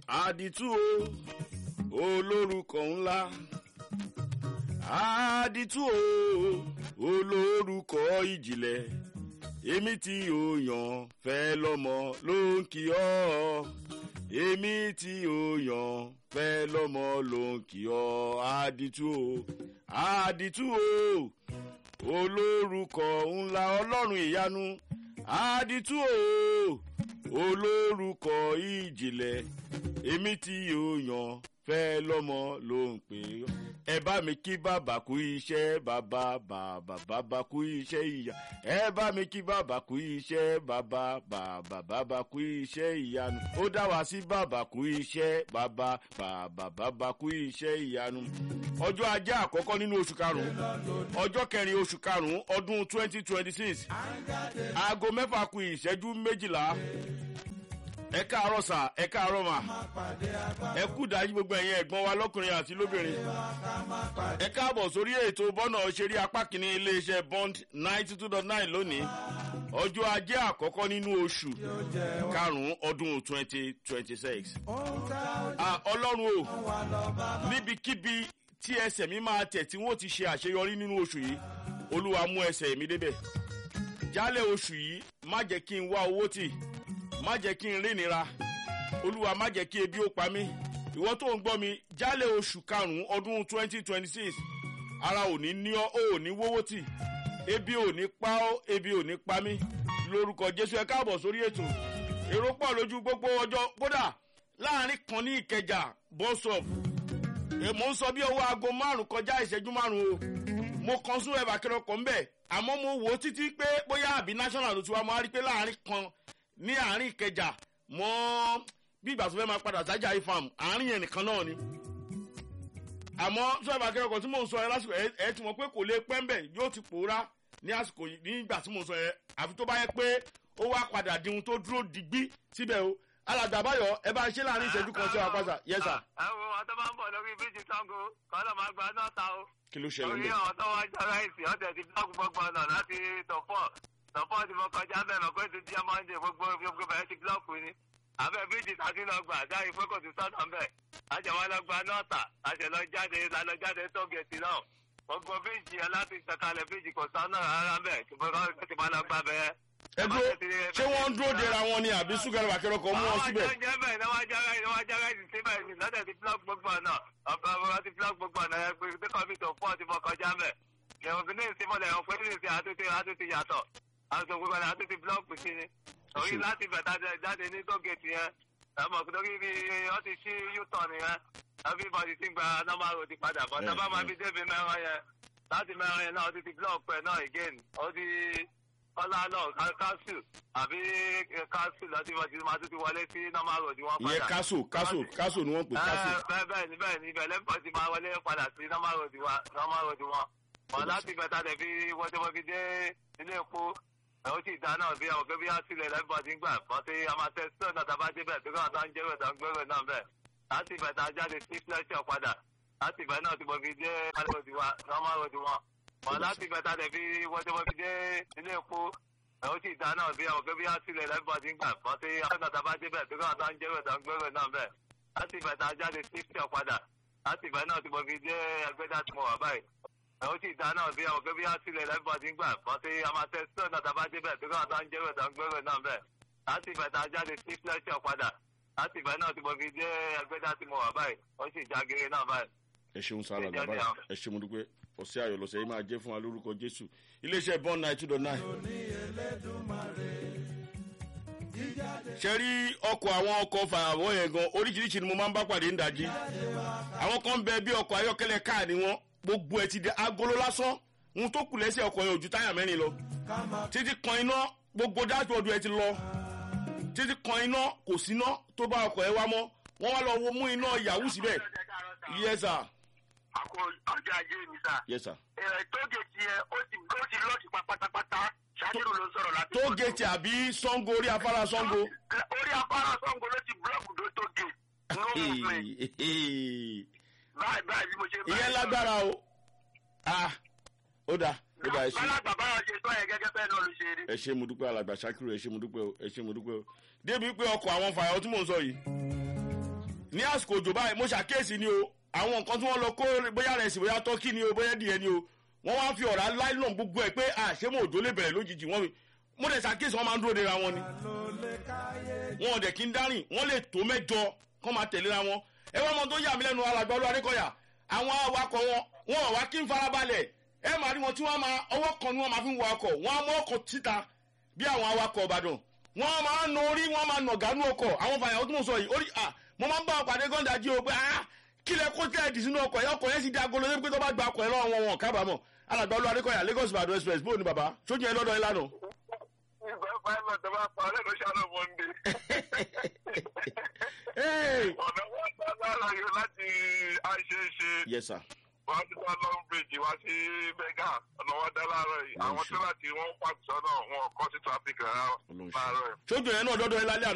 àdìtú o olórúkọ ńlá àdìtú o olórúkọ ìjìnlẹ̀ èmi tí o yàn fẹ́ lọ́mọ ló ń kí ọ èmi tí o yàn fẹ́ lọ́mọ ló ń kí ọ àdìtú o àdìtú o olórúkọ ńlá ọlọ́run ìyanu àdìtú o olórúkọ ìjìnlẹ̀ èmi tí o yàn fẹ́ lọ́mọ ló ń pè ọ́ ẹ bá mi kí bàbá kú iṣẹ́ bàbá bàbá bàbá kú iṣẹ́ ìyá ẹ bá mi kí bàbá kú iṣẹ́ bàbá bàbá bàbá kú iṣẹ́ ìyanu ó dá wa sí bàbá kú iṣẹ́ bàbá bàbá bàbá kú iṣẹ́ ìyanu ọjọ́ ajé àkọ́kọ́ nínú oṣù karùn-ún ọjọ́ kẹrin oṣù karùn-ún ọdún twenty twenty six aago mẹ́fà kù ìṣẹ́jú méjìlá ẹ káàárọ̀ sà ẹ káàárọ̀ mà ẹ kú dájú gbogbo ẹ̀yin ẹ̀gbọ́n wa lọ́kùnrin àti lóbìnrin ẹ káàbọ̀ sórí ètò bọ́nà ṣeré apá kìíní iléeṣẹ́ bond ninety two dot nine lónìí ọjọ́ ajé àkọ́kọ́ nínú oṣù karùn-ún ọdún twenty twenty six ọlọ́run o níbikíbi tí ẹsẹ̀ mi máa tẹ̀ tí wọ́n ti ṣe àṣeyọrí nínú oṣù yìí olúwa mú ẹsẹ̀ mi débẹ̀ jálẹ̀ oṣù yìí má jẹ́ kí n wá owó tì má jẹ́ kí n rí nira olúwa má jẹ́ kí ebi ó pa mí ìwọ tó ń gbọ́ mi jálẹ̀ oṣù karùn-ún ọdún twenty twenty six ara ò ní ní ọ́ ò ní wówó tì ebi ò ní pa ọ́ ebi ò ní pa mí lórúkọ jésù ẹ káàbọ̀ sórí ètò èrò pọ̀ lójú gbogbo ọjọ́ kódà láàrin kan ní ìkẹjà bọ́sọ̀p mo ń sọ bí owó aago márùn kọjá ìṣẹ́jú márùn o mo kan sún ẹ̀bà kẹrọ kọ̀ ń bẹ̀ àmọ́ mo wò ó títí pé bóyá àbí national ló ti wá mo á rí pé láàrin kan ní àárín ìkẹjà mọ bí ìgbà tó fẹ́ máa padà sájà ifam àárín yẹn nìkan náà ni àmọ́ sọ́ọ̀bù akẹ́kọ̀ọ́ tí mò ń sọ yẹn lásìkò ẹ ti mọ̀ pé kò lè pẹ́ ń bẹ̀ yóò ti pòórá ní àsìkò nígbà tí mò ń sọ yẹn àfi tó bá yẹ pé ó wá padà di ohun tó dúró digbí síbẹ̀ o alàgbà báyọ̀ ẹ bá ṣe láàrin ìṣẹ́jú kan sí wa pàṣà yẹ sà. ẹ wo ọtọ máa ń bọ̀ lórí bíjì sango kọ́lọ́ máa gba náà ta o. kí ló ṣẹlẹ̀ orí lọ. àwọn tó wá jọ ráìsì ọ̀tẹ̀ ti blọọkì gbogbo ọ̀nà láti tọ̀fọ̀ tọ̀fọ̀ tí mo kọjá bẹ́ẹ̀ mọ̀ pé ti jẹ́ mọ́ndé gbogbo gbogbo bẹ̀rẹ̀ ti blọọkì ni. abẹ́ bíjì tàbí lọ gbà dáhìn pé kò sí sọ́nà ń bẹ̀. àjẹwọ́ lọ gba nọ́ọ̀tà àṣẹ lọ jáde lọ jáde tó gẹ̀ẹ́sì náà. gbogbo bíjì ẹ láti sọ̀kalẹ̀ bíjì kò sọ́nà rárá ń bẹ̀ kí wọ́n lọ gbà bẹ́ẹ̀ ẹ dúró ṣé wọ́n ń dúró dera wọn ni àbí súnkẹrẹ bàkẹrẹ kọ mú wọn síbẹ̀. àwọn jẹ́ bẹ́ẹ̀ ni wọ́n jára ni wọ́n jára ìsìn síbẹ̀ ni lọ́dẹ̀ ti blọọkì gbogbo ọ̀nà ọ̀pọ̀ ọ̀pọ̀ ti blọọkì gbogbo ọ̀nà ẹ̀ pé tí kọ́mí tó fọ́ ti mọ kọjá mẹ́. ìròyìn ní ìsìnmọ̀lẹ̀ ọ̀pọ̀ ní ìsìn àtúntì àtúntì yàtọ̀ àtúntì gbogbo ọ̀nà àtúntì blọọkì sí ni. torí láti bẹ̀tà jáde ní tógèètì yẹn ẹ̀mọ̀ torí bí wọ́n ti ṣí yútọ̀ nìyẹn everybody ti gba normal road padà bọ̀ tá bá máa fi débi mẹ́rin yẹn láti mẹ́rin yẹn náà ó ti ti blọọkì ẹ̀ náà again ó ti kọ́lá náà káṣù àbí káṣù lọ́dún ìwọ̀n tí máa tún ti wọlé sí normal road wọn padà. ìyẹn káṣù káṣù káṣù ni wọ́n pè káṣù. bẹ́ẹ̀ bẹ́ẹ̀ ni bẹ́ẹ̀ ni ibẹ̀ lẹ́pọ̀ ti máa wọlé padà sí normal road wa normal road wọn. wọn láti bẹ̀ta tẹ̀ fi wọ́n tí wọ́n fi dé ilé epo ẹ̀ ó sì dá náà bí àwọn kébí àtìlẹ̀ lẹ́pọ̀ ti ń gbà bọ́ sí amatẹ́ stone náà tàbá débẹ̀ tó kọ́ tó ń jẹ́rò tó ń gbèrò náà bẹ́ẹ̀ láti bẹ̀ta jáde sí fletcher padà láti bẹ̀ náà tí mo fi dé normal road wọn wọn láti bẹ̀ta tẹ̀ fi wọ́n tí wọ́n fi dé ilé epo ẹ̀ ó sì dá náà bí àwọn kébí àtìlẹ̀ lẹ́pọ̀ ti ń gbà bọ́ sí amatẹ́ tàbá débẹ̀ tó kọ́ tó ń jẹ́rò tó ń gbèrò náà bẹ́ẹ̀ láti bẹ̀ta jáde sí fletcher padà láti bẹ̀ náà tí mo fi dé ẹgbẹ́dá tí mo wà báyìí ẹ̀ ó sì dá náà bí àwọn kébí àtìlẹ̀ lẹ́pọ̀ ti ń gbà bọ́ sí amatẹ́ stone náà tàbá débẹ̀ tó kọ́ tó ń jẹ́rò tó ń gbèrò náà bẹ́ẹ̀ láti bẹ̀ta jáde sí fletcher padà láti ìgbà náà tí mo fi dé ẹgbẹ́dá tí mo wà báyìí ó sì jágere náà báyìí. ẹ ṣeun sára bàbá ẹ ṣe mo dúpẹ́ ọ̀sẹ̀ ayọ̀ lọ́sẹ̀ yìí máa jẹ́ fún wa lórúkọ jésù iléeṣẹ́ bond nine two dot nine. ṣe rí ọkọ̀ àwọn ọkọ̀ fàyàwọ́ yẹn gan oríṣiríṣi ni mo máa ń bá pàdé ń dájí àwọn kan ń bẹ bí ọkọ̀ ayọ́kẹ́lẹ́ káà ni wọ́n gbogbo ẹ̀ ti di agolo lásán ohun tó kù lẹ́sẹ̀ ọkọ̀ yẹn ò ju táyà mẹ́rin lọ títí kan iná gbogbo dáṣbọ̀dù ẹ̀ ti lọ títí kan iná kò síná tó bá ọkọ̀ ẹ wá mọ́ wọ́n wá lọ wo mú iná yahoo síbẹ̀ yes sir àkó ọjọ́ ajé mi sà. yes sir. ẹ tógèètì yẹn ó ti ó ti lọ́ọ̀tì pa pátápátá ṣáàkìrù ló ń sọ̀rọ̀ láti. tógèètì àbí sango orí afárá sango. orí afárá sango ló ti búlọ́ọ̀kù tó tóge. no movement. báyìí báyìí bí mo ṣe báyìí. ìyẹn lágbára o ah ó dáa ó dáa ẹ ṣe bálàgbà báyọ̀ ṣe sọ yẹn gẹ́gẹ́ bẹ́ẹ̀ náà ló ṣe rí. ẹ ṣe mo dúpẹ́ alàgbà ṣakiru ẹ ṣe mo dúpẹ́ o ẹ ṣe mo dúpẹ́ o débi pé ọkọ̀ àwọn fàyàwọ́ tí mò ń sọ yìí ní àsìkò òjò báyìí mo ṣàkíyèsí ni o àwọn nǹkan tí wọ́n lọ kó bóyá rẹ̀ sí bóyá tọ́kì ni o bóyá díẹ̀ ni o wọ́n wá fi ọ̀rá láìlọ́n gbogbo ẹ̀ pé àṣemọ̀ òjò lè bẹ̀rẹ̀ lójijì wọ́n mi mo dẹ̀ ṣàkíyèsí wọ́n máa ń dúró de ra wọn ni wọn ò dẹ̀ kí ń dárìn wọ́n lè tó mẹ́jọ kọ́ máa tẹ̀léra wọn ẹ wọ́n mọ tó yà mí lẹ́nu alàgbà olú adékọ̀yà àwọn awakọ̀ wọn wọn ò wá kí ń farabalẹ̀ ẹ máa rí wọn tí wọ́n máa ọwọ́ kan ni wọ́n máa fi ń wọ ọkọ̀ wọ́n á mọ ọkọ̀ títa bí àwọn awakọ̀ ìbàdàn wọ́n máa ń nà orí wọ́n máa nà gánú ọkọ̀ àwọn fàyàwó tí mo sọ yìí orí à mo máa ń bá ọ̀pàdé gọ́ńdà jí o pé ah kílẹ̀ kó tẹ́ ẹ̀dì sínú ọkọ̀ yẹn ọkọ̀ yẹn sì di agolo yẹn pé tó bá gba ọkọ̀ yẹn lọ́wọ́ wọn wọn kábàámọ̀ alàgbà olú adékọ̀yà lagos ìbàdàn express bóun ni bàbá sójú yẹn lọ́dọ̀ yẹn lánàá. ìgbà pilot tó bá pa ọlẹ́nu ṣáná monde. Hey! ọ̀nà wọn dá lára yóò láti àṣeṣe yes sir. wá sí wá long bridge wá sí bẹ́gà ọ̀nà wọn dá láàárọ̀ yìí àwọn tó láti wọ́n pàṣẹ náà wọn kọ́ sí traffic rárá Ọlọ́run ṣe. láàárọ̀ yìí. sójú yẹn náà lọ́dọ̀ yẹn lálẹ́ àná